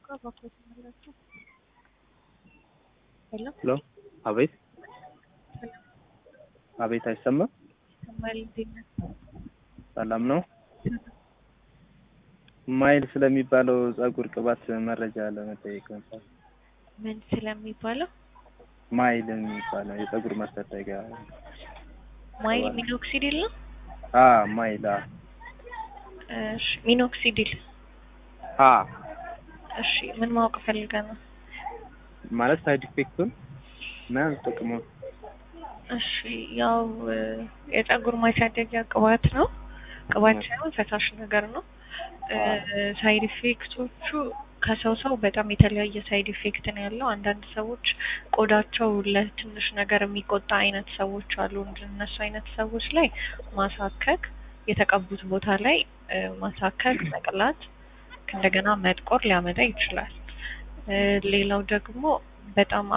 ሄሎ ሄሎ አቤት አቤት አይሰማም ይሰማል እንዴት ነህ? ሰላም ነው ማይል ስለሚባለው ጸጉር ቅባት መረጃ ለመጠየቅ ነበር ምን ስለሚባለው ማይል የሚባለው የጸጉር ማሳደጊያ ማይል ሚኖክሲዲል ነው? አ ማይል አ እሺ ሚኖክሲዲል አ እሺ ምን ማወቅ ፈልገህ ነው? ማለት ሳይድ ኢፌክቱን እና ጥቅሙን እሺ ያው የጸጉር ማሳደጊያ ቅባት ነው። ቅባት ሳይሆን ፈሳሽ ነገር ነው። ሳይድ ኢፌክቶቹ ከሰው ሰው በጣም የተለያየ ሳይድ ኢፌክት ነው ያለው። አንዳንድ ሰዎች ቆዳቸው ለትንሽ ነገር የሚቆጣ አይነት ሰዎች አሉ። እንደነሱ አይነት ሰዎች ላይ ማሳከክ፣ የተቀቡት ቦታ ላይ ማሳከክ፣ መቅላት፣ እንደገና መጥቆር ሊያመጣ ይችላል። ሌላው ደግሞ በጣም